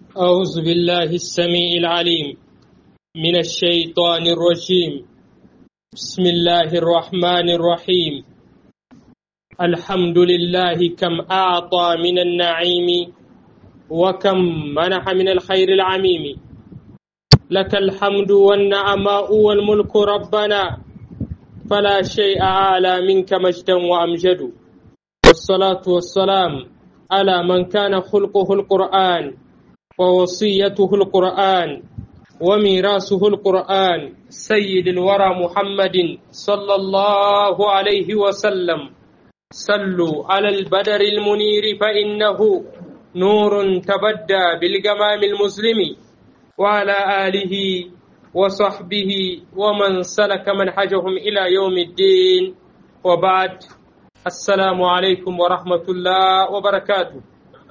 أعوذ بالله السميع العليم من الشيطان الرجيم بسم الله الرحمن الرحيم الحمد لله كم أعطى من النعيم وكم منح من الخير العميم لك الحمد والنعماء والملك ربنا فلا شيء أعلى منك مجدا وأمجد والصلاة والسلام على من كان خلقه القرآن ووصيته القرآن وميراثه القرآن سيد الورى محمد صلى الله عليه وسلم صلوا على البدر المنير فإنه نور تبدى بالجمام المسلم وعلى آله وصحبه ومن سلك منهجهم إلى يوم الدين وبعد السلام عليكم ورحمة الله وبركاته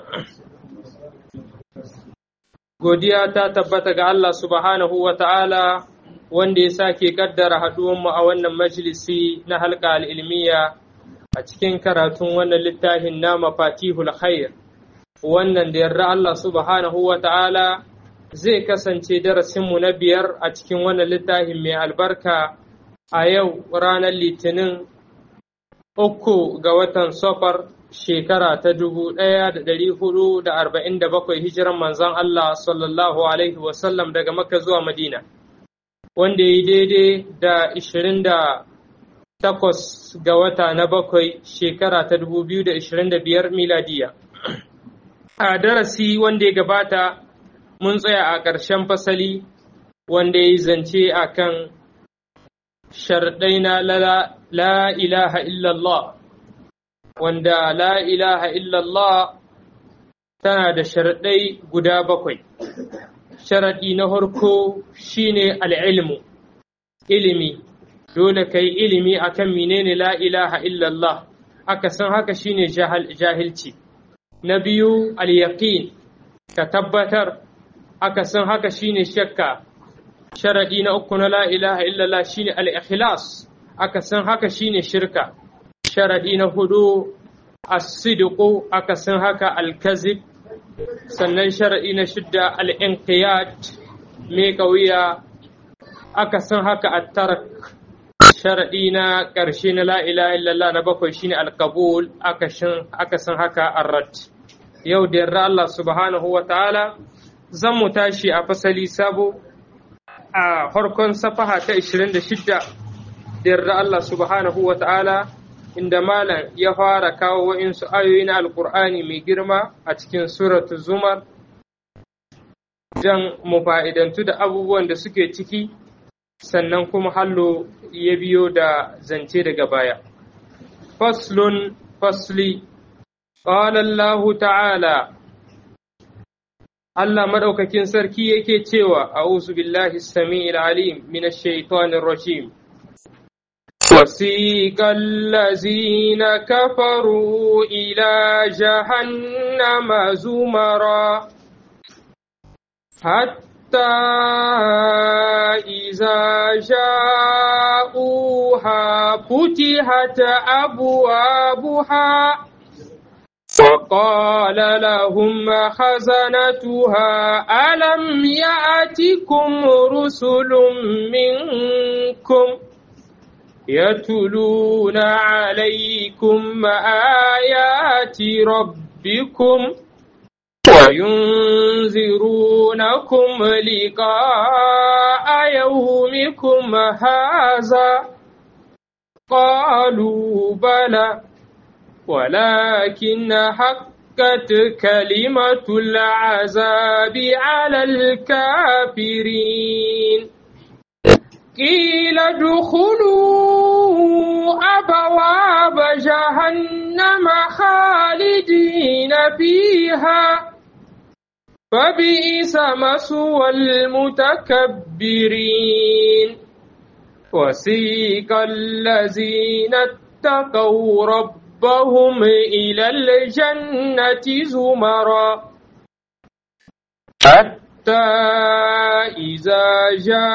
godiya ta tabbata ga Allah subhanahu wa ta'ala wanda ya sake kaddara haɗuwanmu a wannan majalisi na halka al'ilmiya a cikin karatun wannan littafin na mafatihul khair wannan da yarda Allah subhanahu wa ta'ala zai kasance darasinmu na biyar a cikin wannan littafin mai albarka a yau ranar litinin uku ga watan safar shekara ta dubu ɗaya da ɗari hudu da arba'in da bakwai hijiran manzon Allah sallallahu Alaihi wasallam daga Makka zuwa Madina, wanda ya yi daidai da ishirin da takwas ga wata na bakwai shekara ta dubu biyu da ishirin da biyar miladiya. A darasi wanda ya gabata mun tsaya a ƙarshen fasali wanda ya yi zance a kan sharɗai na la ilaha illallah. wanda la ilaha illallah tana da sharaɗai guda bakwai. Sharaɗi na farko shine al'ilmu, ilimi, dole ka yi ilimi akan menene la ilaha illallah, aka san haka shine jahilci. Na biyu al-yaqin ka tabbatar, aka san haka shine shakka. Sharaɗi na uku na la ilaha illallah shine al-ikhlas, aka san haka shine shirka. sharaɗi na hudu asidiku aka san haka alkazib sannan sharaɗi na shidda al'inqiyat mai wuya aka san haka attarak sharaɗi na ƙarshe na la'ila illallah na bakwai shine alkabul aka san haka arrat yau da yarda Allah subhanahu wa ta'ala zan mu tashi a fasali sabo a farkon safaha ta 26 da yarda Allah subhanahu wa ta'ala inda malam ya fara kawo wa'insu ayoyi na alkur'ani mai girma a cikin suratu zumar don mu fa'idantu da abubuwan da suke ciki sannan kuma hallo ya biyo da zance daga baya faslun fasli ƙalallahu ta'ala Allah maɗaukakin sarki yake cewa a billahi sami'il alim minash shaitanir rajim وسيق الذين كفروا إلى جهنم زمرا حتى إذا جاءوها فتحت أبوابها وقال لهم خزنتها ألم يأتكم رسل منكم يتلون عليكم آيات ربكم وينذرونكم لقاء يومكم هذا قالوا بلى ولكن حقت كلمة العذاب على الكافرين قيل ادخلوا أبواب جهنم خالدين فيها فبئس مثوى المتكبرين وسيق الذين اتقوا ربهم إلى الجنة زمرا حتى إذا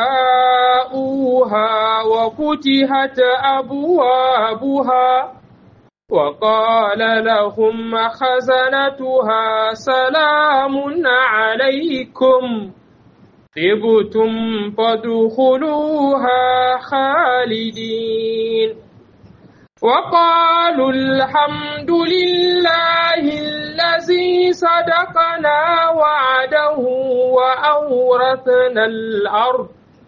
جاءوها وفتحت أبوابها وقال لهم خزنتها سلام عليكم طبتم فادخلوها خالدين وقالوا الحمد لله الذي صدقنا وعده وأورثنا الأرض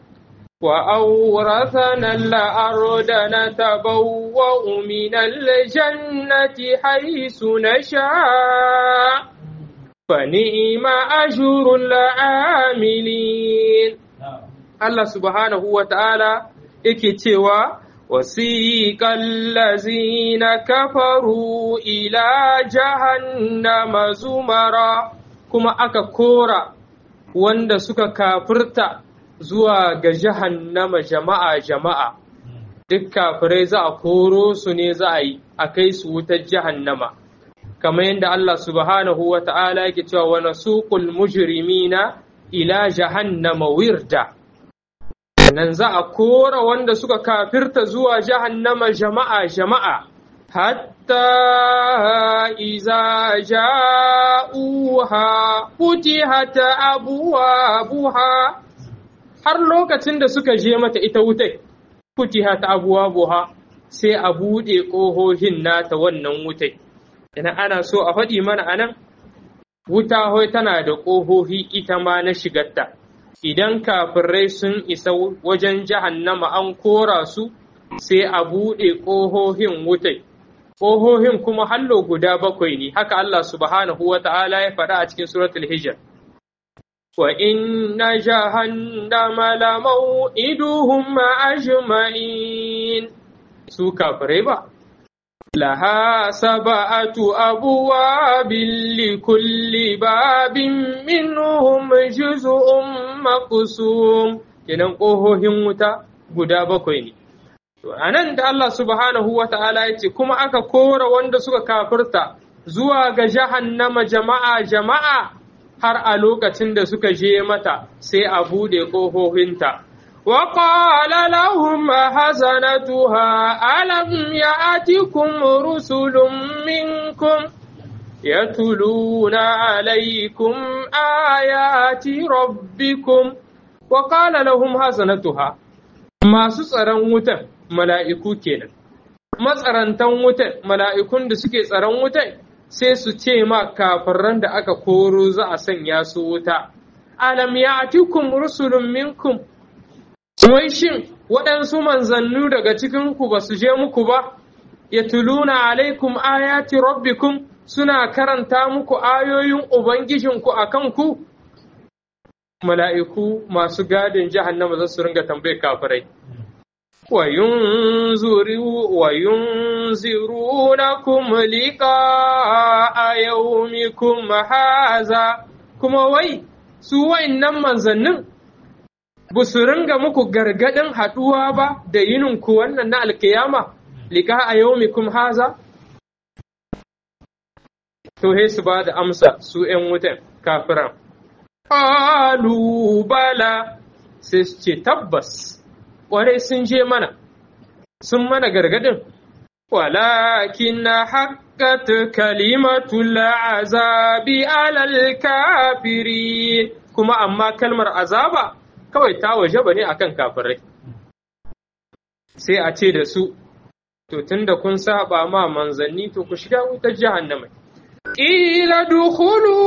وأورثنا الأرض نتبوأ من الجنة حيث نشاء فنعم أجر العاملين الله سبحانه وتعالى إكتوى وسيق الذين كفروا إلى جهنم زمرا كما أكا كورا wanda suka kafirta zuwa ga jahannama jama'a jama'a duk kafirai za a koro su ne za a yi a kai su wutar jahannama kamar yadda Allah subhanahu wa ta'ala yake cewa wa nasuqul mujrimina ila jahannama wirda nan za a kora wanda suka kafirta zuwa jahannama jama'a jama'a hatta iza ja'uha futihat abwabuha har lokacin da suka je mata ita wutai futihat abwabuha sai a buɗe ƙohohin nata wannan wutai idan ana so a faɗi mana anan wuta hoi tana da ƙohohi ita ma na shigarta idan kafirai sun isa wajen jahannama an kora su sai a buɗe ƙohohin wutai ƙohohin kuma hallo guda bakwai ne haka Allah subhanahu wa ta'ala ya faɗa a cikin suratul hijr wa inna jahannama la maw'iduhum ajma'in su kafirai ba laha sab'atu abwabin likulli babin minhum juz'un maqsum kenan ƙohohin wuta guda bakwai ne To, a nan da Allah subhanahu wa ta'ala ya ce, kuma aka kora wanda suka kafirta zuwa ga jahannama jama'a jama'a har a lokacin da suka je mata sai a buɗe ƙofofinta. Wa qala lahum hazanatuha alam ya'tikum rusulun minkum yatluna alaykum ayati rabbikum wa qala lahum hazanatuha masu tsaron wutan mala'iku kenan. Matsarantan wutan, mala'ikun da suke tsaron wutan sai su ce ma kafiran da aka koro za a sanya su wuta. Alam ya atikum rusulun minkum, wai shin waɗansu manzannu daga cikinku ba su je muku ba, ya tuluna alaikum ayati rabbikum suna karanta muku ayoyin Ubangijinku a kanku? Mala'iku masu gadin jahannama za su ringa tambayar kafirai. وينذرونكم لقاء يومكم هذا kuma wai su wa'innan manzannin ba su ringa muku gargadin haɗuwa ba da yininku wannan na alkiyama lika a yaumikum haza to he su ba da amsa su ‘yan wutan kafiran bala sai su ce tabbas ƙwarai sun je mana, sun mana gargadin, walakin na haƙƙat kalimatul azabi alal kafiri kuma amma kalmar azaba kawai ta waje ba ne akan kafirai. Sai a ce da su, to tun da kun saba ma manzanni to ku shiga wutar jahannama. Ila dukulu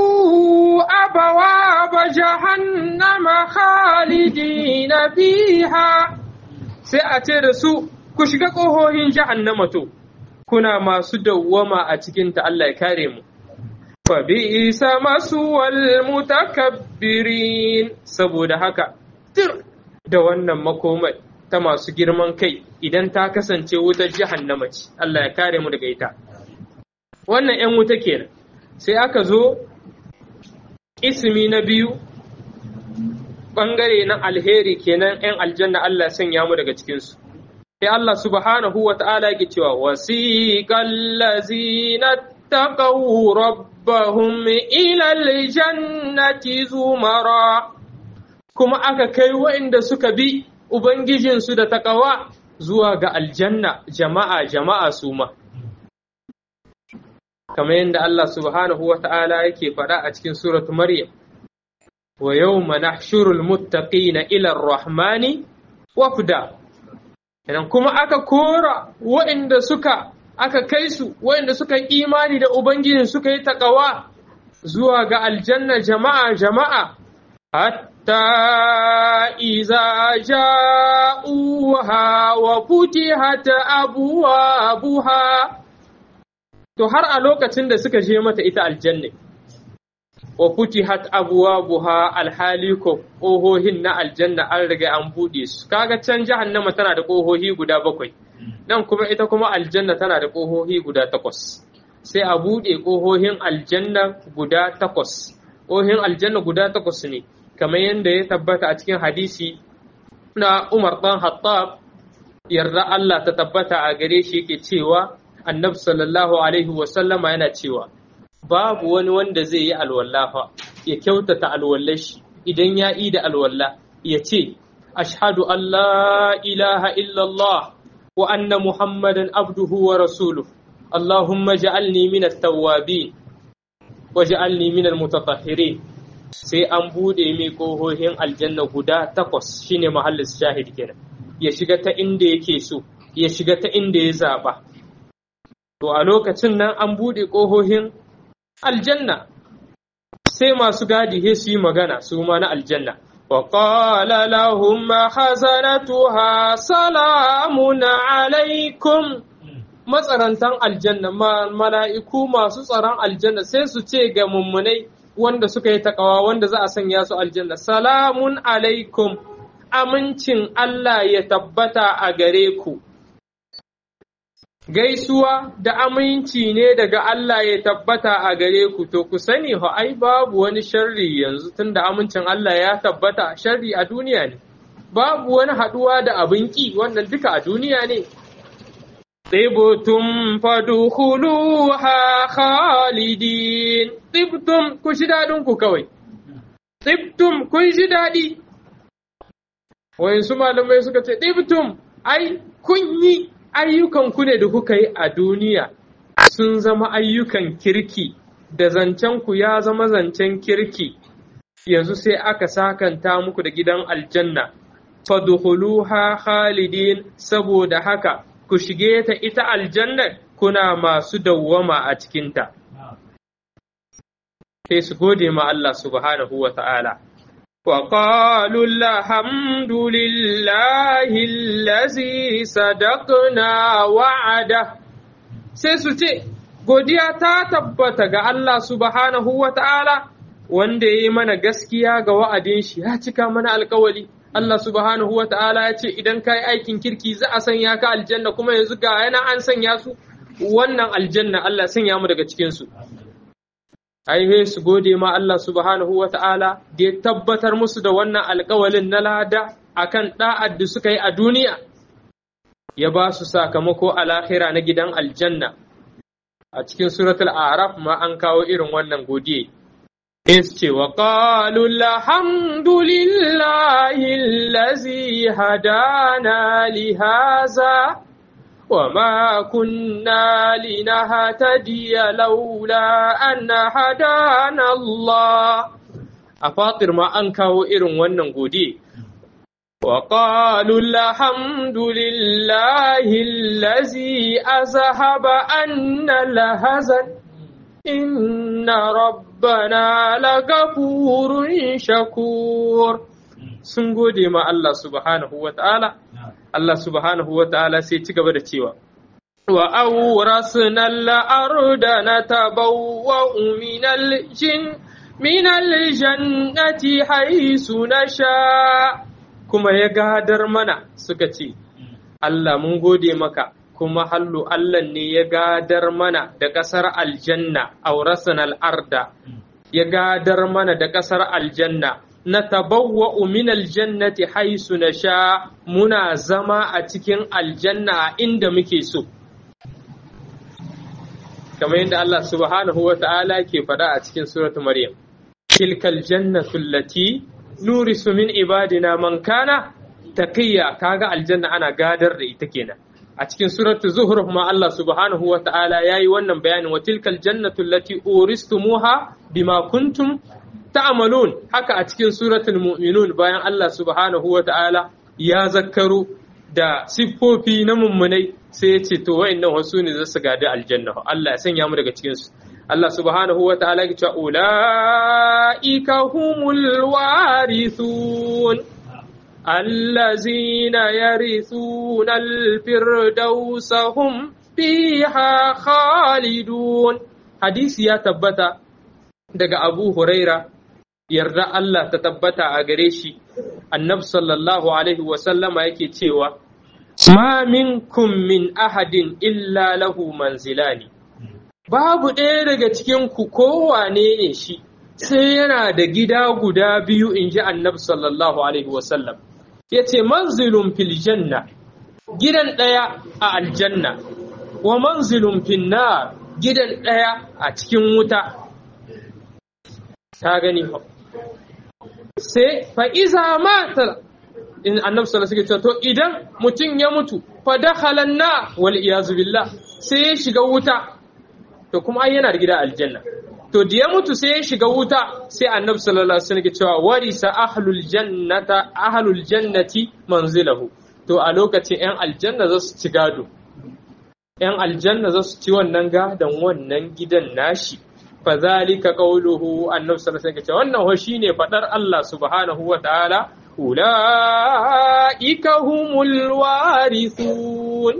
أبواب جهنم خالدين فيها sai a ce da su ku shiga ƙohohin jahannama to kuna masu dawwama a cikinta Allah ya kare mu fa bi'sa maswal mutakabbirin saboda haka tir da wannan makomai ta masu girman kai idan ta kasance wutar jahannama ce Allah ya kare mu daga ita wannan 'yan wuta kenan sai aka zo ismi na biyu ɓangare na alheri kenan 'yan aljanna Allah sanya mu daga cikinsu. Sai Allah subhanahu wa ta'ala yake cewa wasiqal ladzina taqaw rabbahum ila aljannati zumara kuma aka kai waɗanda suka bi ubangijinsu da taqawa zuwa ga aljanna jama'a jama'a su ma. kamar yadda Allah subhanahu wa ta'ala yake faɗa a cikin suratu Maryam, wa yawma nahshurul muttaqina ila ar-rahmani wafda idan kuma aka kora waɗanda suka aka kai su waɗanda suka yi imani da ubangijin suka yi takawa zuwa ga aljanna jama'a jama'a hatta iza ja'uha wa futihat abwabuha to har a lokacin da suka je mata ita aljanna wa futihat abwabuha alhali ko ƙohohin na aljanna an riga an buɗe su kaga can jahannama tana da ƙohohi guda bakwai nan kuma ita kuma aljanna tana da ƙohohi guda takwas sai a buɗe ƙohohin aljanna guda takwas ƙohohin aljanna guda takwas ne kamar yadda ya tabbata a cikin hadisi na Umar ɗan Hattab yarda Allah ta tabbata a gare shi yake cewa annabi sallallahu alaihi wasallama yana cewa babu wani wanda zai yi alwallafa ya kyautata alwallar shi idan ya yi da alwalla ya ce ashhadu an la ilaha illallah wa anna muhammadan abduhu wa rasuluhu allahumma ja'alni min at-tawwabin wa ja'alni min al-mutatahhirin sai an bude mai kohohin aljanna guda takwas shine mahallin shahid kenan ya shiga ta inda yake so ya shiga ta inda ya zaba to a lokacin nan an bude kohohin aljanna sai masu gadi he su yi magana su ma na aljanna wa qala lahum khazanatuha salamun alaikum matsarantan aljanna mala'iku masu tsaron aljanna sai su ce ga mummunai wanda suka yi takawa wanda za a sanya su aljanna salamun alaikum amincin Allah ya tabbata a gare ku gaisuwa da aminci ne daga Allah ya tabbata a gare ku to ku sani ho ai babu wani sharri yanzu tunda amincin Allah ya tabbata sharri a duniya ne babu wani haduwa da abin ki wannan duka a duniya ne Tibtum fadkhuluha khalidin Tibtum ku shi dadin ku kawai Tibtum kun shi dadi Wayansu malamai suka ce Tibtum ai kun yi ayyukanku ne da kuka yi a duniya sun zama ayyukan kirki da zancenku ya zama zancen kirki yanzu sai aka sakanta muku da gidan aljanna fadkhuluha khalidin saboda haka ku shige ta ita aljanna kuna masu dawwama a cikinta sai su gode ma Allah subhanahu wa ta'ala وقالوا الحمد لله الذي صدقنا وعده sai su ce godiya ta tabbata ga Allah subhanahu wa ta'ala wanda ya yi mana gaskiya ga wa'adin shi ya cika mana alkawali Allah subhanahu wa ta'ala ya ce idan ka yi aikin kirki za a sanya ka aljanna kuma yanzu ga yana an sanya su wannan aljanna Allah sanya mu daga cikinsu. ai su gode ma Allah subhanahu wa ta'ala da ya tabbatar musu da wannan alkawalin na lada akan da'ad da suka yi a duniya ya ba su sakamako a lahira na gidan aljanna a cikin suratul araf ma an kawo irin wannan godiye is ce wa qalu alhamdulillahi allazi hadana li haza وما كنا لنهتدي لولا أن هدانا الله أفاطر ما أنكاو إرن ونن قودي وقالوا الحمد لله الذي أذهب أن الهزن إن ربنا لغفور شكور سنقودي ما الله سبحانه وتعالى Allah subhanahu wa ta'ala sai ci gaba da cewa, Wa aurasna al'arda na tabawa minal jin minal jannati haisu na sha kuma ya gadar mana suka ce, Allah mun gode maka kuma hallu Allah ne ya gadar mana da ƙasar aljanna aurasna al'arda ya gadar mana da ƙasar aljanna na tabawwa min aljannati haisu na sha muna zama a cikin aljanna a inda muke so. Kamar yadda Allah subhanahu wa ta'ala ke faɗa a cikin suratu Maryam. Tilkal jannatu lati nurisu min ibadina man kana taqiyya kaga aljanna ana gadar da ita kenan. A cikin suratu Zuhruf ma Allah subhanahu wa ta'ala yayi wannan bayanin wa tilkal jannatu lati uristumuha bima kuntum ta'malun haka a cikin suratul mu'minun bayan Allah subhanahu wa ta'ala ya zakkaro da siffofi na mummunai sai ya ce to wa'annan wasu ne za su gadi aljanna Allah ya sanya mu daga cikin su Allah subhanahu wa ta'ala ya ce ulaika humul warithun الذين يرثون الفردوس هم فيها خالدون حديث يا تبتا daga Abu Huraira yarda Allah ta tabbata a gare shi annab sallallahu alaihi wasallama yake cewa ma minkum min ahadin illa lahu manzilani babu ɗaya daga cikin ku kowane ne shi sai yana da gida guda biyu in ji annab sallallahu alaihi wasallam ya ce manzilun fil janna gidan ɗaya a aljanna wa manzilun fil nar gidan ɗaya a cikin wuta ta gani sai fa iza mata in annabi sallallahu alaihi wasallam to idan mutum ya mutu fa dakhala na wal iyazu billah sai ya shiga wuta to kuma ai yana da gida aljanna to da ya mutu sai ya shiga wuta sai annabi sallallahu alaihi wasallam ke cewa warisa ahlul jannata ahlul jannati manzilahu to a lokacin yan aljanna za su ci gado yan aljanna za su ci wannan gadon wannan gidan nashi fa zalika qawluhu annabi sallallahu alaihi wasallam ke cewa wannan ho shine fadar Allah subhanahu wa ta'ala ulaika humul warithun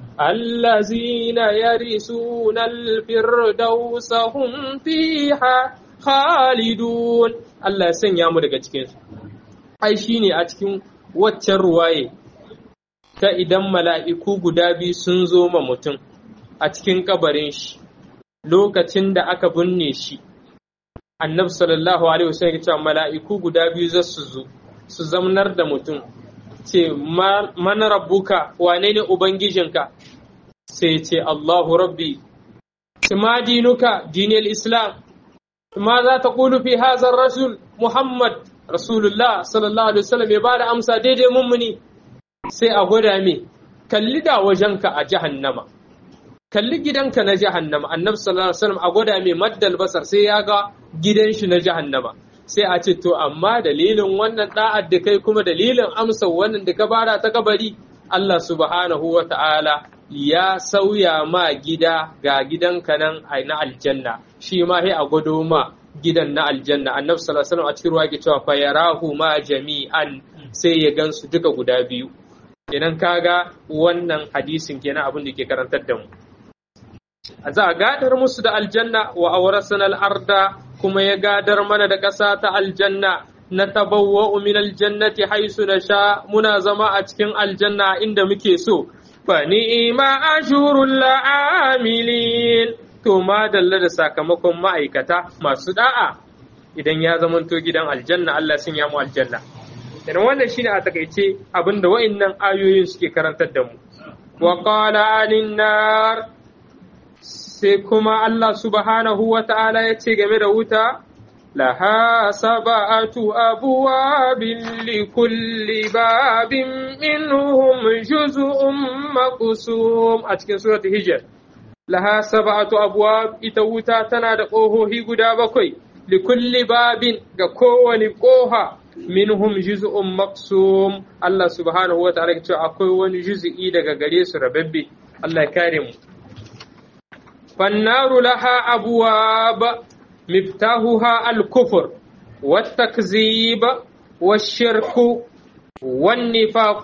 الذين يرثون الفردوس هم فيها خالدون Allah ya sanya mu daga cikin su ai shine a cikin waccan ruwaye ta idan mala'iku guda biyu sun zo ma mutum a cikin kabarin shi lokacin da aka binne shi annabi sallallahu alaihi wasallam ya ce mala'iku guda biyu za su zo su zamnar da mutum ce man rabbuka wane ne ubangijinka sai ce Allahu rabbi ma dinuka dinil islam ma za ta kulu fi hazar rasul muhammad rasulullah sallallahu alaihi wasallam ya bada amsa daidai mummuni sai a gwada me kalli da wajenka a jahannama kalli gidanka na jahannama annabi sallallahu alaihi wasallam a gwada me maddal basar sai ya ga gidan shi na jahannama sai a ce to amma dalilin wannan da'ar da kai kuma dalilin amsa wannan da ka bara ta kabari Allah subhanahu wa ta'ala ya sauya ma gida ga gidanka nan na aljanna shi ma sai a gwado ma gidan na aljanna annabi sallallahu alaihi wasallam a cikin ruwa yake cewa fa yarahu ma jami'an sai ya gansu duka guda biyu idan kaga wannan hadisin kenan abin da ke karantar da mu za a gadar musu da aljanna wa awrasana al-arda kuma ya gadar mana da ƙasa ta aljanna na tabawwa min aljannati haisu na sha muna zama a cikin aljanna inda muke so fa ni'ima ashurul la'amilin to ma dalla da sakamakon ma'aikata masu da'a idan ya zamanto gidan aljanna Allah sun yamu aljanna idan wannan shine a takaice abinda wa'annan ayoyin suke karantar da mu wa qala anin nar sai kuma Allah subhanahu wa ta'ala ya ce game da wuta, Laha saba'atu abuwabin likulli babin minhum juz'un maqsum a cikin surat Hijr. Laha saba'atu abuwab ita wuta tana da ƙohohi guda bakwai, likulli babin ga kowane ƙoha minhum juz'un maqsum Allah subhanahu wa ta'ala ya ce akwai wani juz'i daga gare su rababbe. Allah ya kare mu. فالنار لها أبواب مفتاحها الكفر والتكذيب والشرك والنفاق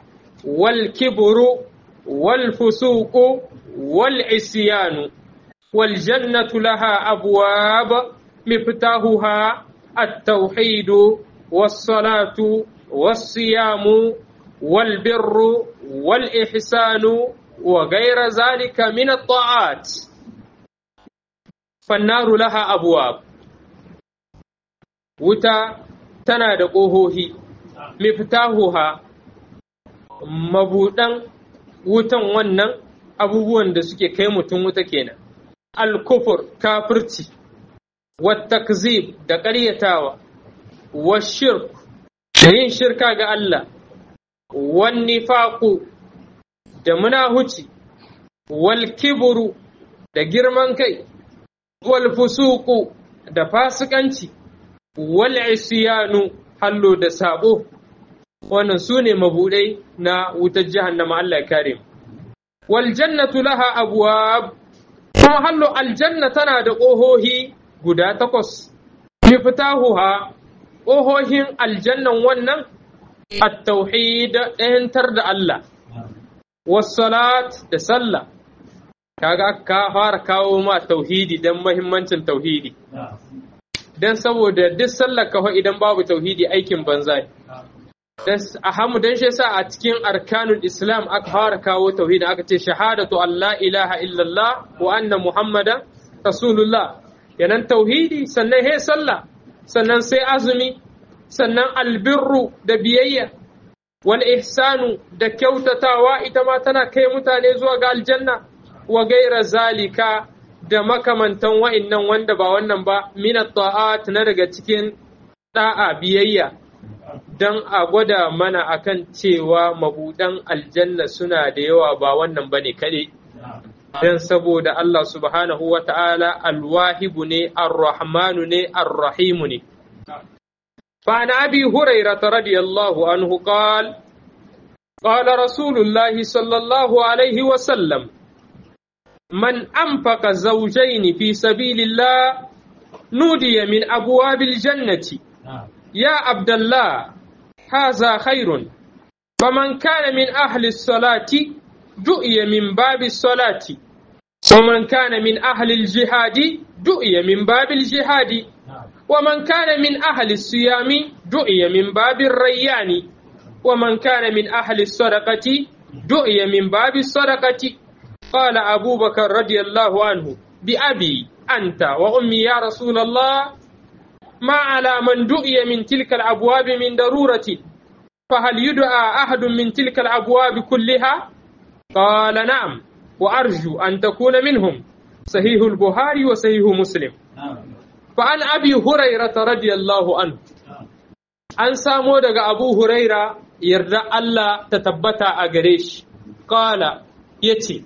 والكبر والفسوق والعصيان والجنة لها أبواب مفتاحها التوحيد والصلاة والصيام والبر والإحسان وغير ذلك من الطاعات fannaru laha abuwab wuta tana da ƙohohi miftahuha mabuɗan wutan wannan abubuwan da suke kai mutum wuta kenan alkufur kafirci wattakzib da ƙaryatawa washirk da yin shirka ga Allah wannifaku da munahuci wal kiburu da girman kai wal fusuku da fasikanci wal isyanu hallo da sabo wannan su ne mabudai na wutar jahannama Allah ya kare wal jannatu laha abwab kuma hallo aljanna tana da ƙohohi guda takwas miftahuha ƙohohin aljannan wannan at-tauhid ɗayantar da Allah was-salat da sallah kaga ka fara kawo ma tauhidi dan muhimmancin tauhidi dan saboda duk sallar ka idan babu tauhidi aikin banza dan ahamu dan shi yasa a cikin arkanul islam aka fara kawo tauhidi aka ce shahadatu Allah ilaha illallah wa anna muhammadan rasulullah yanan tauhidi sannan he sallah sannan sai azumi sannan albirru da biyayya wal ihsanu da kyautatawa ita ma tana kai mutane zuwa ga aljanna wa gaira zalika da makamantan wa'innan wanda ba wannan ba min ta'at na daga cikin da'a biyayya dan a gwada mana akan cewa mabudan aljanna suna da yawa ba wannan bane kaɗai dan saboda Allah subhanahu wa ta'ala alwahibu ne arrahmanu ne arrahimu ne فعن أبي هريرة رضي الله عنه قال قال رسول الله صلى الله عليه وسلم من أنفق زوجين في سبيل الله نودي من أبواب الجنة يا عبد الله هذا خير فمن كان من أهل الصلاة دؤي من باب الصلاة ومن كان من أهل الجهاد دؤي من باب الجهاد ومن كان من أهل الصيام دعي من باب الريان ومن كان من أهل الصدقة دعي من باب الصدقة قال أبو بكر رضي الله عنه بأبي أنت وأمي يا رسول الله ما على من دعي من تلك الأبواب من ضرورة فهل يدعى أحد من تلك الأبواب كلها قال نعم وأرجو أن تكون منهم صحيح البخاري وصحيح مسلم فعن أبي هريرة رضي الله عنه an samo daga abu huraira yarda Allah ta tabbata a gare shi ƙala ya ce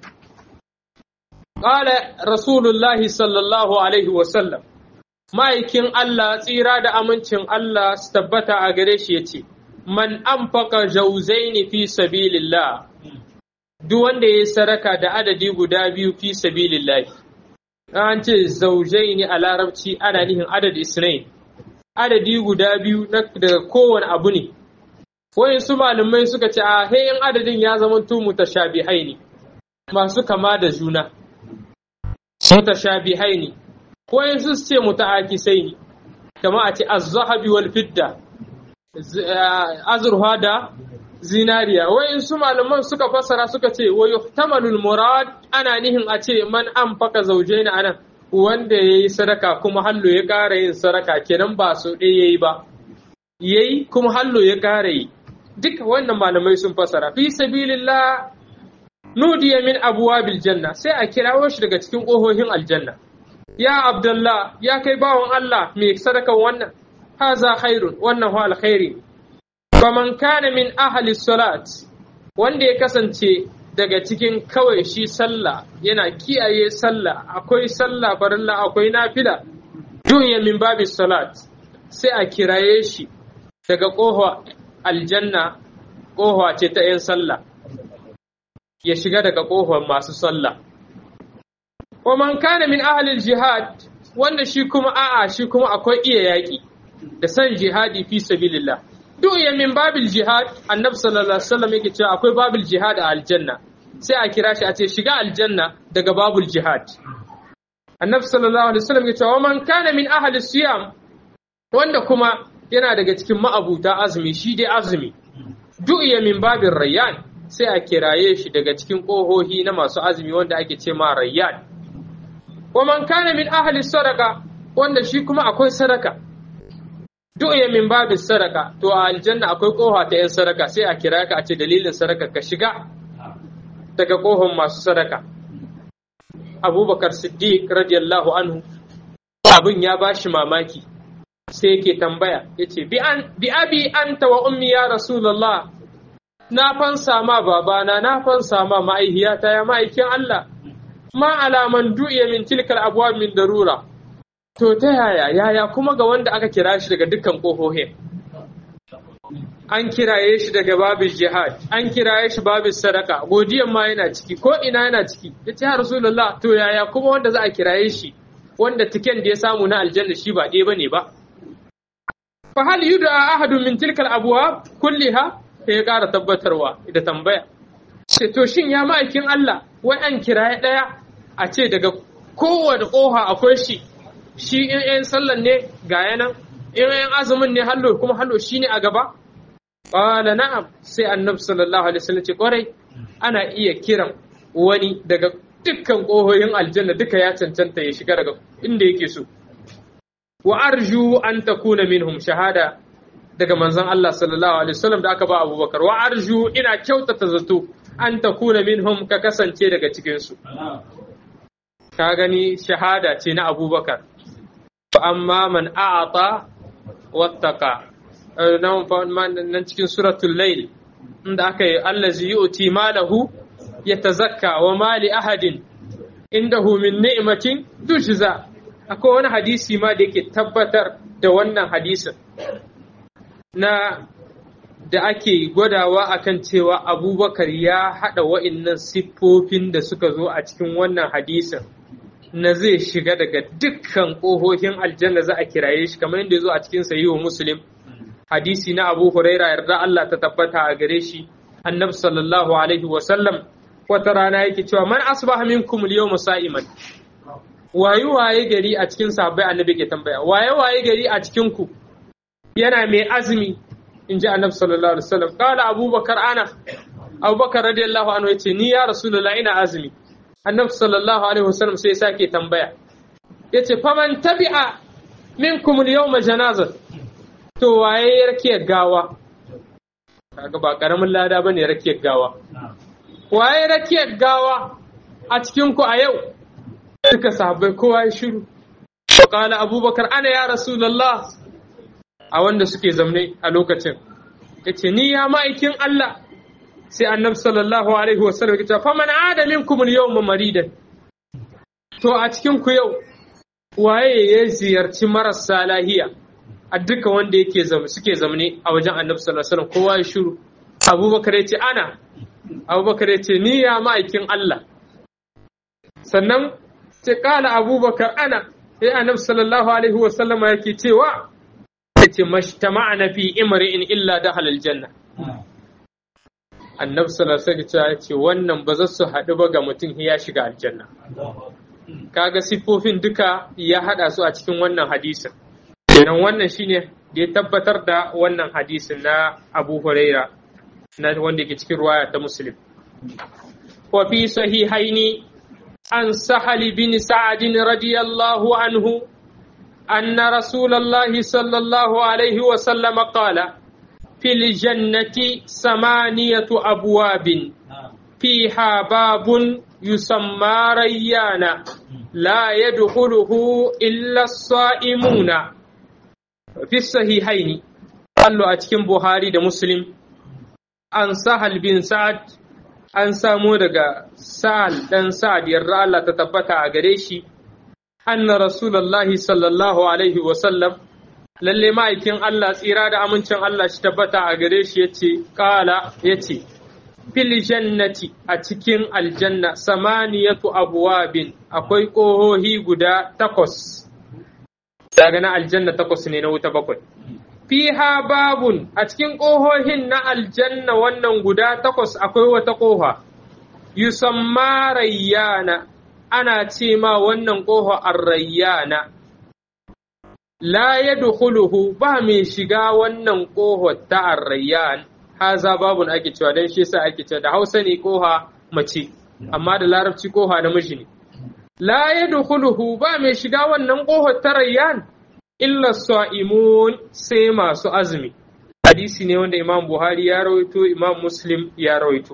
ƙala rasulullahi sallallahu alaihi wasallam ma'aikin Allah tsira da amincin Allah su tabbata a gare shi ya ce man anfaka jauzaini fi sabilillah duk wanda ya yi saraka da adadi guda biyu fi sabilillahi an ce zaujaini a larabci ana nihin adad isnain adadi guda biyu daga kowane abu ne wayan su malamai suka ce a hayin adadin ya zama tu mutashabihai ne masu kama da juna mutashabihai ne wayan su ce muta'akisai ne kama a ce az-zahabi wal fidda azurha da zinariya wayan su malaman suka fassara suka ce wa yuhtamalul murad ana nihin a ce man anfaka zawjaina anan wanda ya yi sadaka kuma hallo ya ƙara yin sadaka kenan ba so ɗaya ya yi ba ya yi kuma hallo ya ƙara yi duka wannan malamai sun fasara fi sabilillah nudiya min abwabil janna sai a kirawo shi daga cikin ƙohohin aljanna ya abdullah ya kai bawan Allah mai sadakan wannan haza khairun wannan hu alkhairi faman kana min ahli salat wanda ya kasance daga cikin kawai shi sallah yana kiyaye sallah akwai sallah farilla akwai nafila duniya min babi salat sai a kiraye shi daga ƙofa aljanna ƙofa ce ta 'yan sallah ya shiga daga ƙofar masu sallah wa man kana min ahlil jihad wanda shi kuma a'a shi kuma akwai iya yaƙi da san jihadi fi sabilillah duniya min babil jihad annabi sallallahu alaihi wasallam yake cewa akwai babil jihad a aljanna sai a kira shi a ce shiga aljanna daga babul jihad annabi sallallahu alaihi wasallam ya ce wa man kana min ahli siyam wanda kuma yana daga cikin ma'abuta azumi shi dai azumi du'iya min babin rayyan sai a kiraye shi daga cikin ƙohohi na masu azumi wanda ake ce ma rayyan wa man kana min ahli sadaka wanda shi kuma akwai sadaka du'iya min babin sadaka to a aljanna akwai ƙoha ta yan sadaka sai a kira ka a ce dalilin sadaka ka shiga daga ƙohon masu sadaka. Abubakar Siddiq radiyallahu anhu abin ya ba shi mamaki sai yake tambaya ya ce, Bi abi an wa ummi ya Rasulallah, na fansa ma babana, na fansa ma ma'aihiyata ya ma'aikin Allah, ma alaman du'iya min tilkal abuwa min darura, to ta yaya yaya kuma ga wanda aka kira shi daga dukkan ƙohohin an kiraye shi daga babin jihad an kiraye shi babin sadaka godiyan ma yana ciki ko ina yana ciki ya ce rasulullah to yaya kuma wanda za a kiraye shi wanda tiken da ya samu na aljanna shi ba ɗaya bane ba fa hal yud'a ahadun min tilkal abwab kulliha sai ya ƙara tabbatarwa da tambaya ce to shin ya ma'aikin Allah wai an kiraye ɗaya a ce daga kowane ƙoha akwai shi shi in yan sallan ne ga yanan in yan azumin ne hallo kuma hallo shi ne a gaba qala na'am sai annabi sallallahu alaihi wasallam ce kwarai ana iya kiran wani daga dukkan ƙohoyin aljanna duka ya cancanta ya shiga daga inda yake so wa arju an takuna minhum shahada daga manzon Allah sallallahu alaihi wasallam da aka ba Abubakar wa arju ina kyautata zato an takuna minhum ka kasance daga cikin su ka gani shahada ce na Abubakar fa amma man a'ata wattaqa nan cikin suratul layl inda aka yi allazi yu'ti malahu yatazakka wa mali ahadin indahu min ni'matin tujza akwai wani hadisi ma da yake tabbatar da wannan hadisin na da ake gwadawa akan cewa abubakar ya haɗa wa'innan siffofin da suka zo a cikin wannan hadisin na zai shiga daga dukkan ƙohohin aljanna za a kiraye shi kamar yadda ya zo a cikin sahihu muslim hadisi na abu huraira yarda Allah ta tabbata a gare shi annabi sallallahu alaihi wa sallam wata rana yake cewa man asbaha minkum al-yawma sa'iman waye waye gari a cikin sahabbai annabi ke tambaya waye waye gari a cikin ku yana mai azumi in ji annabi sallallahu alaihi wasallam kala abubakar ana abubakar radiyallahu anhu yace ni ya rasulullah ina azumi annabi sallallahu alaihi wasallam sai sake tambaya yace faman tabi'a minkum al-yawma janazat to waye rake gawa kaga ba karamin lada bane rake gawa waye rake gawa a cikin ku a yau duka sahabbai kowa ya shiru qala abubakar ana ya rasulullah a wanda suke zamne a lokacin yace ni ya ma'aikin Allah sai annabi sallallahu alaihi wasallam ya ce fa man ada minkum al-yawma maridan to a cikin ku yau waye ya ziyarci marasa lahiya a duka wanda yake zama suke zamne a wajen annabi sallallahu alaihi wasallam kowa ya shiru abubakar ya ce ana abubakar ya ce ni ya ma'aikin Allah sannan ce kala abubakar ana sai annabi sallallahu alaihi wasallam yake cewa yace mashtama'na fi imri'in illa dakhala aljanna annabi sallallahu alaihi wasallam yace wannan ba za su haɗu ba ga mutum ya shiga aljanna kaga siffofin duka ya haɗa su a cikin wannan hadisin kenan wannan shine da ya tabbatar da wannan hadisin na Abu Huraira na wanda yake cikin ruwaya ta Muslim wa fi sahihaini an Sahal bin Sa'ad radiyallahu anhu أن رسول الله صلى الله عليه وسلم قال في الجنة ثمانية أبواب فيها باب يسمى ريانا لا يدخله إلا الصائمون في الصحيحين قالوا أتكم بخاري ده مسلم أن سهل بن سعد أن سامو دغا سهل دن سعد يرى الله تتبتع غريشي anna rasulullahi sallallahu alaihi wasallam lalle ma'aikin Allah tsira da amincin Allah shi tabbata a gare shi yace kala yace fil jannati a cikin aljanna samaniyatu abwabin akwai ƙohohi guda takwas daga na aljanna takwas ne na wuta bakwai fiha babun a cikin ƙohohin na aljanna wannan guda takwas akwai wata ƙoha yusamma rayyana ana ce ma wannan ƙofa arrayyana la yadkhuluhu ba mai shiga wannan ƙofa ta arrayyan haza babun ake cewa dan shi yasa ake cewa da Hausa ne ƙofa mace amma da Larabci ƙofa namiji ne la yadkhuluhu ba mai shiga wannan ƙofa ta rayyan illa sa'imun sai masu azumi hadisi ne wanda Imam Buhari ya rawaito Imam Muslim ya rawaito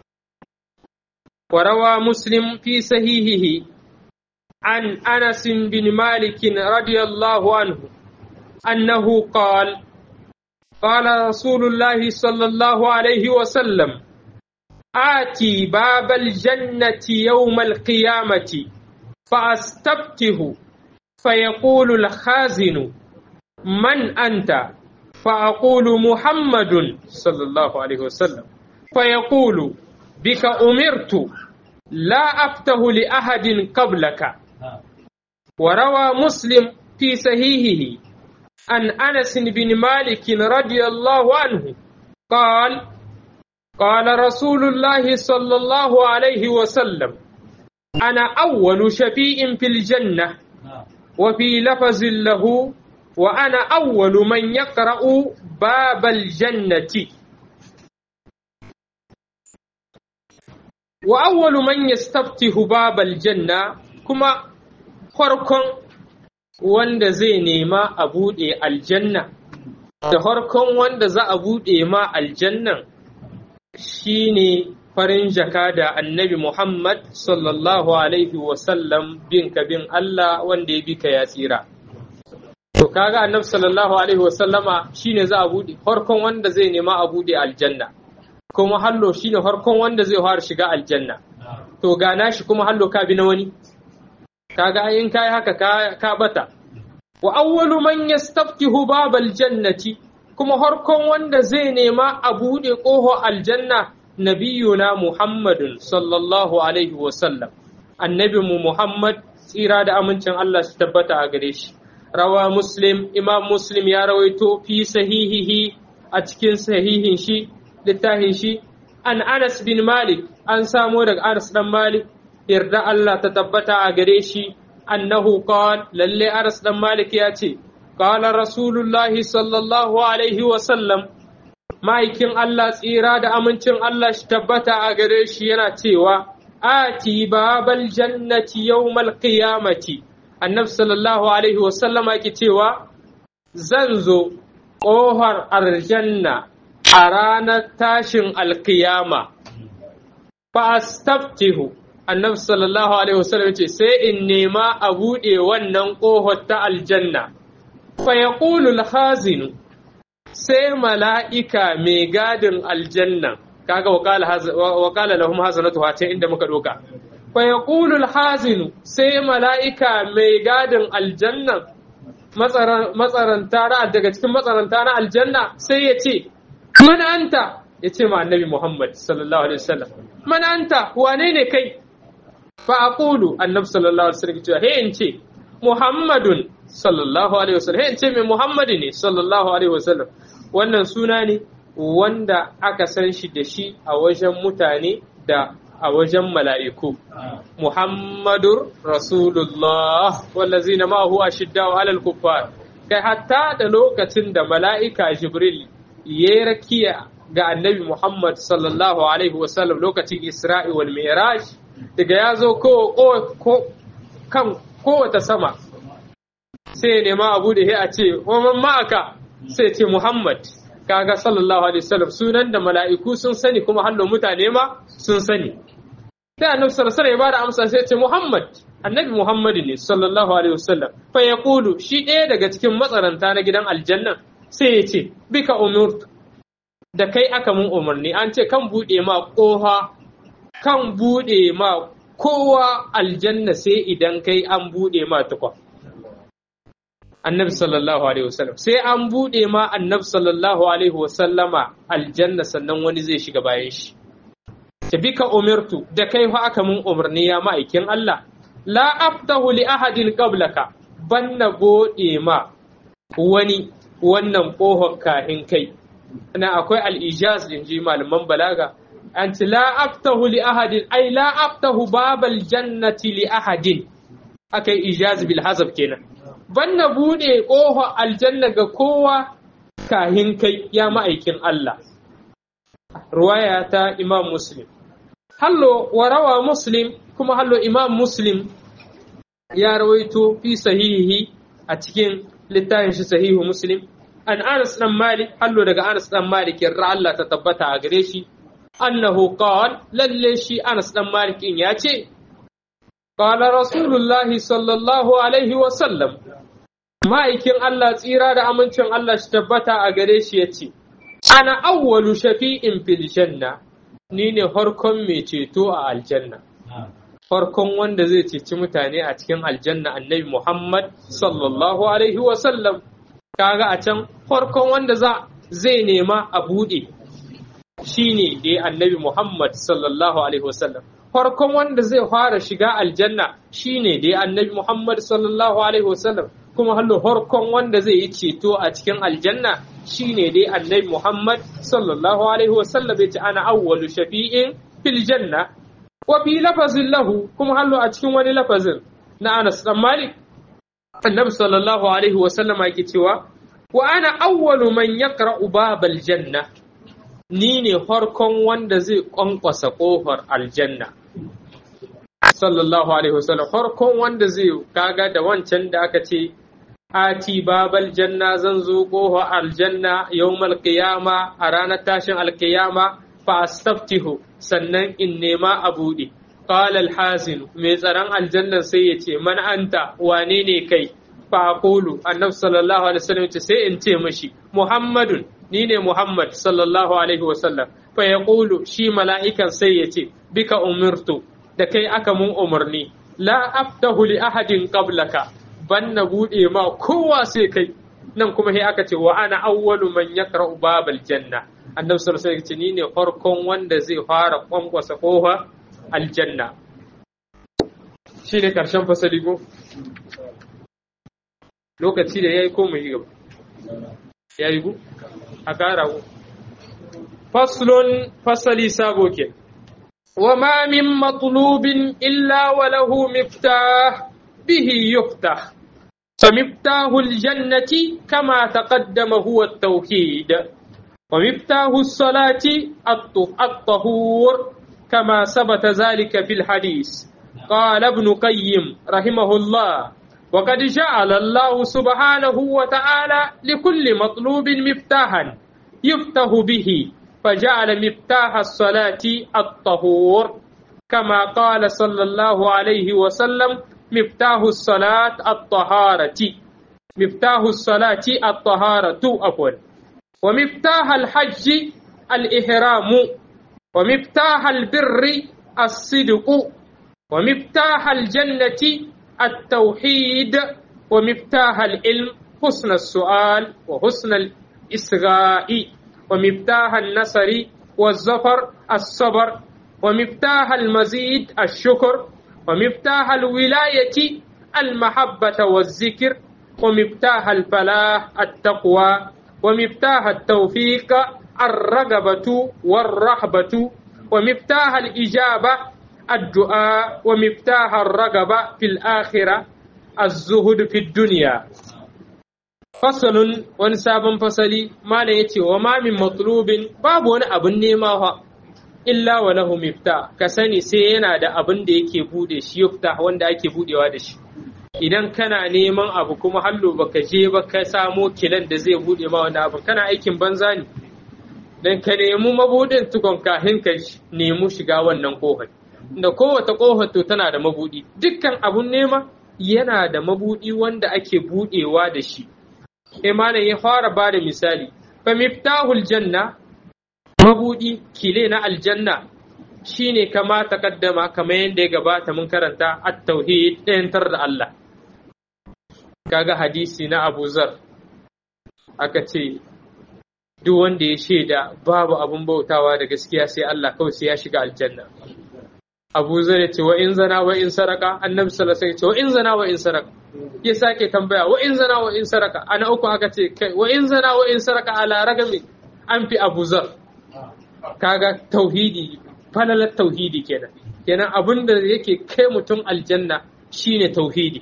وروى مسلم في صحيحه عن انس بن مالك رضي الله عنه انه قال قال رسول الله صلى الله عليه وسلم آتي باب الجنة يوم القيامة فأستبته فيقول الخازن من أنت فأقول محمد صلى الله عليه وسلم فيقول بك أمرت لا أفته لأحد قبلك وروى مسلم في صحيحه عن أنس بن مالك رضي الله عنه قال قال رسول الله صلى الله عليه وسلم أنا أول شفيء في الجنة وفي لفظ له وأنا أول من يقرأ باب الجنة وأول من يستفتح باب الجنة كما فرقم wanda zai nema a buɗe aljanna da farkon wanda za a buɗe ma aljannan shine farin jaka da annabi Muhammad sallallahu alaihi wasallam bin ka bin Allah wanda ya bi ka ya tsira. To kaga annabi sallallahu alaihi wasallama shine za a buɗe farkon wanda zai nema a buɗe aljanna. Kuma hallo shine farkon wanda zai fara shiga aljanna. To gana shi kuma hallo ka bi na wani. Kaga in kai haka ka, ka bata. Wa awwalu man yastaftihu babal jannati kuma farkon wanda zai nema a buɗe ƙoho aljanna nabiyuna Muhammadun sallallahu alaihi wasallam annabinmu Muhammad tsira da amincin Allah su tabbata a gare shi rawa muslim imam muslim ya rawaito fi sahihihi a cikin sahihin shi littafin shi an Anas bin Malik an samo daga Anas dan Malik yarda Allah ta tabbata a gare shi annahu qala lalle Anas dan Malik ya ce قال رسول الله صلى الله عليه وسلم ma'aikin Allah tsira da amincin Allah shi tabbata a gare shi yana cewa ati babal jannati yawmal qiyamati annabi sallallahu alaihi wasallam yake cewa zan zo ƙofar aljanna a ranar tashin alkiyama fa astaftihu annabi sallallahu alaihi wasallam ce sai in nema a buɗe wannan ƙofar ta aljanna fayaqulu al-hazinu sai mala'ika mai gadin aljanna kaga wakala lahum hazanatu ta inda muka doka fayaqulu al-hazinu sai mala'ika mai gadin aljanna matsaranta na daga cikin matsaranta na aljanna sai ya ce man anta ya ce ma annabi muhammad sallallahu alaihi wasallam man anta wane ne kai fa aqulu annabi sallallahu alaihi wasallam cewa he in ce muhammadun sallallahu alaihi wasallam he in ce mai muhammadi ne sallallahu alaihi wasallam wannan suna ne wanda aka san shi da shi a wajen mutane da a wajen mala'iku muhammadur rasulullah wallazina ma'ahu ashiddau alal kuffar kai hatta da lokacin da mala'ika jibril ya rakiya ga annabi muhammad sallallahu alaihi wasallam lokacin isra'i wal mi'raj daga ya zo ko kan kowace sama sai nema abu da a ce waman ma'aka sai ce muhammad kaga sallallahu alaihi wasallam sunan da mala'iku sun sani kuma hallo mutane ma sun sani sai annabi sallallahu alaihi ya bada amsa sai ce muhammad annabi muhammad ne sallallahu alaihi wasallam fa yaqulu shi ɗaya daga cikin matsaranta na gidan aljanna sai ya ce bika umurtu da kai aka mun umarni an ce kan bude ma koha kan bude ma kowa aljanna sai idan kai an bude ma tukwa annabi sallallahu alaihi wasallam sai an bude ma annabi sallallahu alaihi wasallama aljanna sannan wani zai shiga bayan shi ta bika umirtu da kai fa aka mun umarni ya ma'aikin Allah la aftahu li ahadin qablaka banna bude ma wani wannan kohon kahin kai ana akwai al-ijaz in ji malaman balaga an ci la aftahu li ahadin ai la aftahu babal jannati li ahadin akai ijaz bil hazab kenan banna bude ƙofa aljanna ga kowa kahin kai ya ma'aikin Allah ruwaya ta imam muslim hallo warawa muslim kuma hallo imam muslim ya rawaito fi sahihi a cikin littafin shi sahihu muslim an anas dan malik hallo daga anas dan malik yarda Allah ta tabbata a gare shi annahu qala lalle shi anas dan malik in ya ce qala rasulullahi sallallahu alaihi wa sallam ma'aikin Allah tsira da amincin Allah shi tabbata a gare shi ya ce, Ana awwalu shafi'in fil janna, ni ne harkon mai ceto a aljanna. farkon wanda zai ceci mutane a cikin aljanna annabi Muhammad sallallahu alaihi wasallam kaga a can farkon wanda za zai nema a buɗe shine dai annabi Muhammad sallallahu alaihi wasallam farkon wanda zai fara shiga aljanna shine dai annabi Muhammad sallallahu alaihi wasallam kuma hallo farkon wanda zai yi ceto a cikin aljanna shine dai annabi Muhammad sallallahu alaihi wasallam ya ce ana awwalu shafi'in fil janna wa fi lafazin lahu kuma hallo a cikin wani lafazin na Anas dan Malik annabi sallallahu alaihi wasallam yake cewa wa ana awwalu man yaqra'u babal janna ni ne farkon wanda zai kwankwasa kofar aljanna sallallahu alaihi wasallam farkon wanda zai kaga da wancan da aka ce ati babal janna zan zo kofar aljanna yawmal qiyama a ranar tashin alqiyama fa astaftihu sannan in nema a buɗe qala alhazin mai tsaron aljannan sai ya ce man anta wane ne kai fa aqulu annabi sallallahu alaihi wasallam ce sai in ce mashi muhammadun ni ne muhammad sallallahu alaihi wasallam fa yaqulu shi mala'ikan sai ya ce bika umirtu da kai aka mun umarni la aftahu li ahadin qablaka ban na bude ma kowa sai kai nan kuma sai aka ce wa ana awwalu man yaqra'u babal janna annabi sallallahu alaihi wasallam ni ne farkon wanda zai fara kwankwasa kofa aljanna shine karshen fasali ko lokaci da yayi ko mu yi gaba yayi ku a kara ku faslun fasali sabo ke وما من مطلوب إلا وله مفتاح به يفتح فمفتاح الجنة كما تقدم هو التوحيد ومفتاح الصلاة الطهور كما ثبت ذلك في الحديث قال ابن قيم رحمه الله وقد جعل الله سبحانه وتعالى لكل مطلوب مفتاحا يفتح به فجعل مفتاح الصلاة الطهور كما قال صلى الله عليه وسلم مفتاح الصلاة الطهارة مفتاح الصلاة الطهارة عفوا ومفتاح الحج الإحرام ومفتاح البر الصدق ومفتاح الجنة التوحيد ومفتاح العلم حسن السؤال وحسن الإصغاء ومفتاح النصر والظفر الصبر ومفتاح المزيد الشكر ومفتاح الولاية المحبة والذكر ومفتاح الفلاح التقوى ومفتاح التوفيق الرغبة والرهبة ومفتاح الإجابة الدعاء ومفتاح الرغبة في الآخرة الزهد في الدنيا fasalun wani sabon fasali malam yace wa ma min matlubin babu wani abun nema fa illa wa lahu mifta ka sani sai yana da abin da yake bude shi yufta wanda ake budewa da shi idan kana neman abu kuma hallo baka je ba ka samo kilan da zai bude ma wani abu kana aikin banza ne dan ka nemi mabudin tukon kahin ka nemi shiga wannan kofar da kowace kofar to tana da mabudi dukkan abun nema yana da mabudi wanda ake budewa da shi malam ya fara ba da misali fa miftahul janna mabudi kile na aljanna shine kama takaddama kamar yadda ya gabata mun karanta at-tauhid ɗayantar da Allah kaga hadisi na Abu Zar aka ce duk wanda ya shaida babu abun bautawa da gaskiya sai Allah kawai sai ya shiga aljanna Abu Zar ya ce wa in zana wa in saraka annabi sallallahu alaihi wasallam ya ce wa in zana wa in saraka ya sake tambaya wa in zana wa in saraka ana uku aka ce kai wa in zana wa in saraka ala ragami an fi Abu Zar kaga tauhidi falalar tauhidi kenan kenan abin da yake kai mutum aljanna shine tauhidi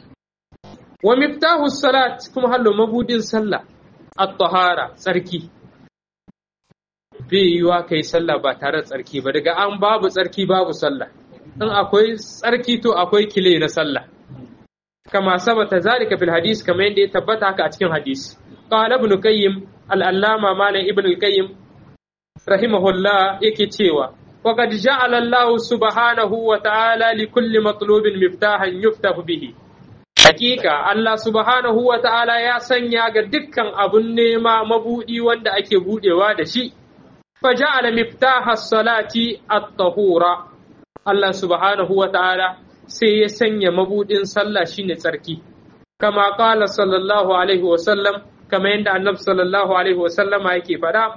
wa miftahu salat kuma hallo mabudin sallah at-tahara tsarki bai yiwa kai sallah ba tare da tsarki ba daga an babu tsarki babu sallah in akwai tsarki to akwai kile na sallah kama sabata zalika fil hadis kamar yadda ya tabbata haka a cikin hadis qala ibn qayyim al-allama malam ibn al-qayyim rahimahullah yake cewa وقد جعل الله سبحانه وتعالى لكل مطلوب مفتاحا يفتح به Hakika Allah subhanahu wa ta'ala ya sanya ga dukkan abun nema mabuɗi wanda ake buɗewa da shi, faja'ala miftaha salati at-tahura Allah subhanahu wa ta'ala sai ya sanya mabudin sallah shine tsarki kama qala sallallahu alaihi wa sallam kama yadda annabi sallallahu alaihi wa sallama yake fada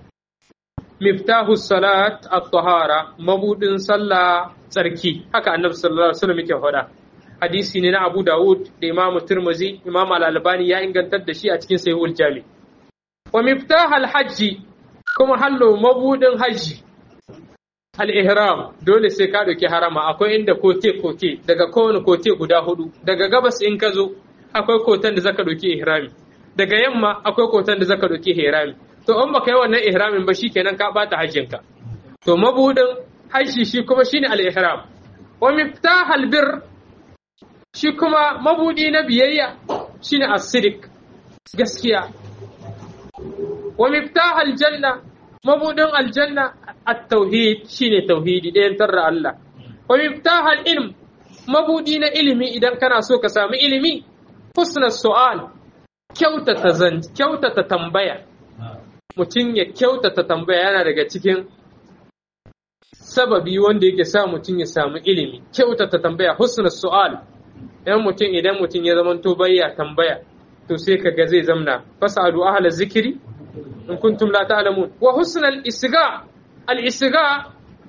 miftahu salat at-tahara mabudin sallah tsarki haka annabi sallallahu alaihi wa sallam yake fada hadisi ne na Abu Dawud da Imam Tirmidhi Imam Al-Albani ya ingantar da shi a cikin Sahihul Jami wa miftah al-hajji kuma hallo mabudin hajji al-ihram dole sai ka dauki harama akwai inda kote kote daga kowane kote guda hudu daga gabas in ka zo akwai kotan da zaka dauki ihrami daga yamma akwai kotan da zaka dauki ihrami to in baka yi wannan ihramin ba shikenan ka bata hajjinka to mabudin hajji shi kuma shine al-ihram wa miftah al-birr shi kuma mabudi na biyayya shine as-sidiq gaskiya wa miftah al-janna mabudin aljanna at-tauhid shine tauhidi ɗayan tarra Allah wa miftah al-ilm mabudi na ilimi idan kana so ka samu ilimi husna su'al kyautata zan kyautata tambaya mutum ya kyautata tambaya yana daga cikin sababi wanda yake sa mutum ya samu ilimi kyautata tambaya husna su'al yan mutum idan mutum ya zamanto bayya tambaya to sai kaga zai zamna fasadu ahla zikiri in kuntum la ta'lamun wa husnal isga al isga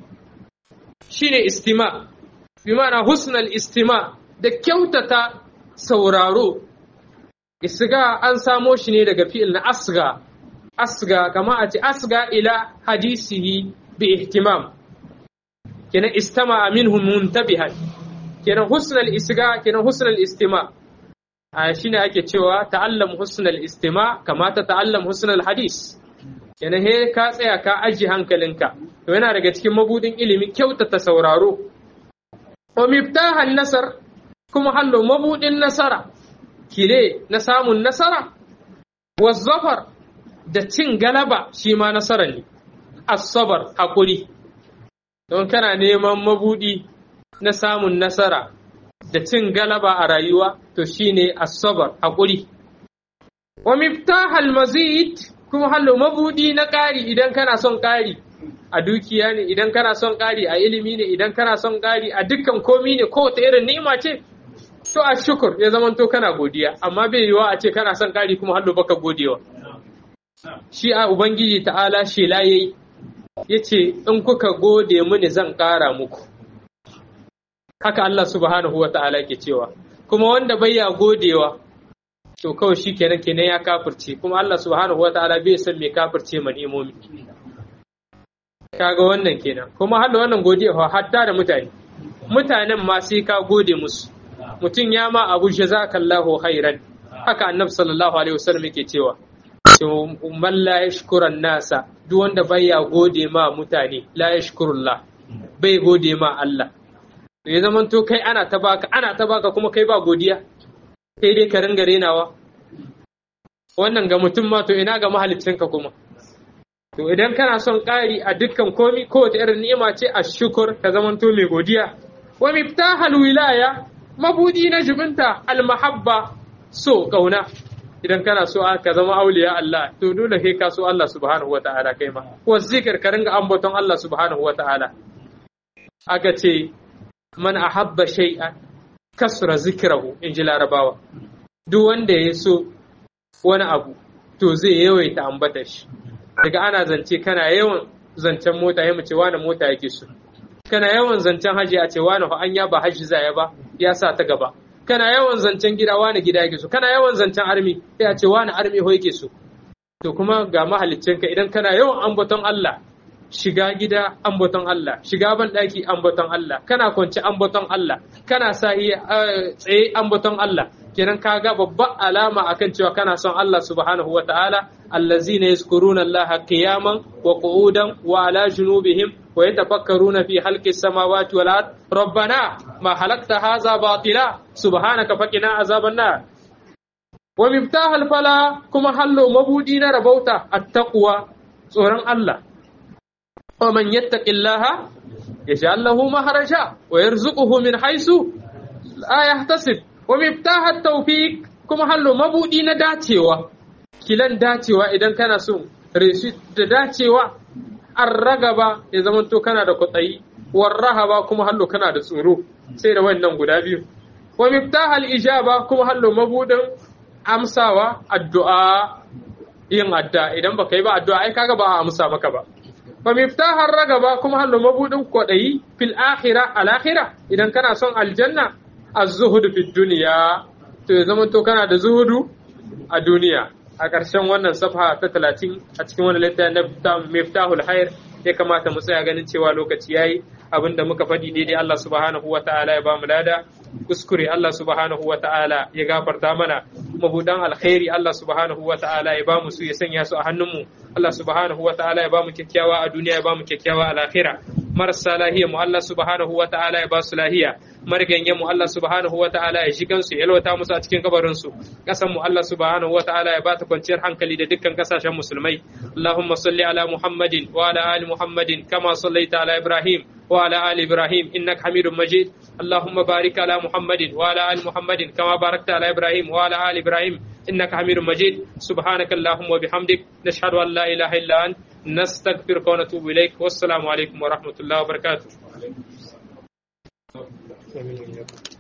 shine istima bi ma'ana husnal istima da kyautata sauraro isga an samo shi ne daga fi'il na asga asga kama a ce asga ila hadisihi bi ihtimam kenan istama minhum muntabihan kenan husnal isga kenan husnal istima a shine ake cewa ta'allam husnal istima kama ta ta'allam husnal hadis kenan he ka tsaya ka aji hankalinka to yana daga cikin mabudin ilimi kyautata sauraro wa miftahan nasar kuma hallo mabudin nasara kile na samun nasara wa zafar da cin galaba shi ma nasara ne asabar hakuri don kana neman mabudi na samun nasara da cin galaba a rayuwa to shine asabar hakuri wa miftahal mazid kuma hallo mabudi na ƙari idan kana son ƙari a dukiya ne idan kana son ƙari a ilimi ne idan kana son ƙari a dukkan komi ne ko ta irin ni'ima ce to a shukur ya zama to kana godiya amma bai yiwa a ce kana son ƙari kuma hallo baka godewa shi a ubangiji ta'ala shela yayi yace in kuka gode mini zan ƙara muku haka Allah subhanahu wa ta'ala ke cewa kuma wanda bai ya godewa to kawai shi kenan kenan ya kafirce kuma Allah subhanahu wa ta'ala bai san me kafirce man imomi kaga wannan kenan kuma har wannan godiya hatta da mutane mutanen ma sai ka gode musu mutum ya ma abu jazakallahu khairan haka annabi sallallahu alaihi wasallam yake cewa to man la yashkuran nasa duk wanda bai ya gode ma mutane la yashkurullah bai gode ma Allah ya zaman to kai ana ta baka ana ta baka kuma kai ba godiya sai dai ka ringa renawa wannan ga mutum ma to ina ga mahaliccinka kuma to idan kana son ƙari a dukkan komi kowace irin ni'ima ce a shukur ka zaman to mai godiya wa miftahal wilaya mabudi na jubinta almahabba so kauna idan kana so ka zama auliya Allah to dole kai ka so Allah subhanahu wataala kai ma wa zikir ka ringa ambaton Allah subhanahu wataala aka ce man ahabba shay'an kasra zikrahu in ji larabawa duk wanda ya so wani abu to zai yawaita ambata shi daga ana zance kana yawan zancen mota ya mace wani mota yake so kana yawan zancen haji a ce wani an ya ba haji zaya ba ya sa ta gaba kana yawan zancen gida wani gida yake so kana yawan zancen armi sai a ce wani armi ho yake so to kuma ga mahaliccinka idan kana yawan ambaton Allah shiga gida ambaton Allah shiga ban daki ambaton Allah kana kwance ambaton Allah kana sahi tsaye ambaton Allah kenan kaga babban alama akan cewa kana son Allah subhanahu wa ta'ala allazina yazkuruna Allah qiyaman wa qu'udan wa ala junubihim wa yatafakkaruna fi khalqi samawati wal ard rabbana ma halakta hadha batila subhanaka faqina azaban nar wa miftahal fala kuma hallo mabudi na rabauta at-taqwa tsoron Allah ومن يتق الله يجعل له مخرجا ويرزقه من حيث لا يحتسب ومفتاح التوفيق كما هلو مبودي na dacewa kilan dacewa idan kana so reshi da dacewa an ragaba ya zamanto kana da kwatsayi warrahaba kuma hallo kana da tsoro sai da wannan guda biyu wa miftahal ijaba kuma hallo mabudin amsawa addu'a yin adda idan baka yi ba addu'a ai kaga ba a amsa maka ba fa miftahar ragaba kuma hallo mabudin kwadayi fil akhirah al akhirah idan kana son aljanna az-zuhud fid dunya to ya zama to kana da zuhudu a duniya a ƙarshen wannan safha ta talatin a cikin wani littafi na miftahul hair ya kamata mu tsaya ganin cewa lokaci yayi abinda muka faɗi daidai Allah subhanahu wa ta'ala ya bamu lada kuskure Allah subhanahu wa ta'ala ya gafarta mana mabudan alkhairi Allah subhanahu wa ta'ala ya bamu su ya sanya su a hannunmu Allah subhanahu wa ta'ala ya bamu kyakkyawa a duniya ya bamu kyakkyawa a lahira marasa lahiya mu Allah subhanahu wa ta'ala ya ba su lahiya marganyen mu Allah subhanahu wa ta'ala ya shigan su yalwata musu a cikin kabarin su kasan mu Allah subhanahu wa ta'ala ya bata kwanciyar hankali da dukkan kasashen musulmai Allahumma salli ala Muhammadin wa ala ali Muhammadin kama sallaita ala Ibrahim wa ala ali Ibrahim innaka Hamidum Majid Allahumma barik ala Muhammadin wa ala ali Muhammadin kama barakta ala Ibrahim wa ala ali Ibrahim innaka Hamidum Majid subhanaka Allahumma bihamdik nashhadu an la ilaha illa ant نستغفرك ونتوب إليك والسلام عليكم ورحمة الله وبركاته